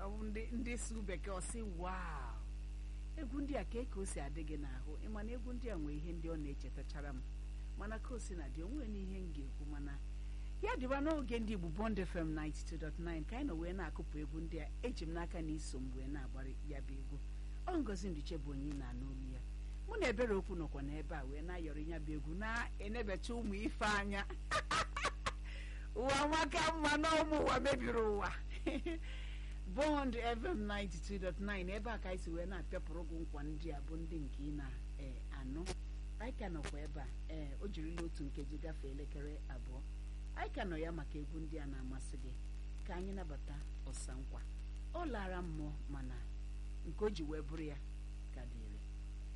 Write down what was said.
ọ bụ ndị ndị su bekee ọsị wow egwu ndị a ka ka o si adị gị n'ahụ ịma na egwu ndị a nwee ihe ndị ọ na-echetachara m mana ka o si na dị onwe n'ihe m ga-ekwu mana ya dịba n'oge ndị Igbo Bond FM 92.9 ka anyị nọ wee na-akụpụ egwu ndị a eji m n'aka na iso m wee na-agbara ya bụ egwu ọ ngozi Nduche bụ onye na-anụ olu ya mụ na ebere okwu nọkwa n'ebe a wee na-ayọrọ ya bụ egwu na-enebecha ụmụ ife anya ụwa maka mma na ụmụ ụwa mebiri ụwa Bond FM 92.9 ebe a ka anyị si wee na-apịapụrụ gị nkwa ndị a bụ ndị nke ị na-anụ anyị ka nọkwa ebe a ee o jirila otu nkeji gafee elekere abụọ anyị ka nọ ya maka egwu ndị a na-amasị gị ka anyị nabata ọsa nkwa ọ lara mmụọ mana nke o ji wee bụrụ ya ka dị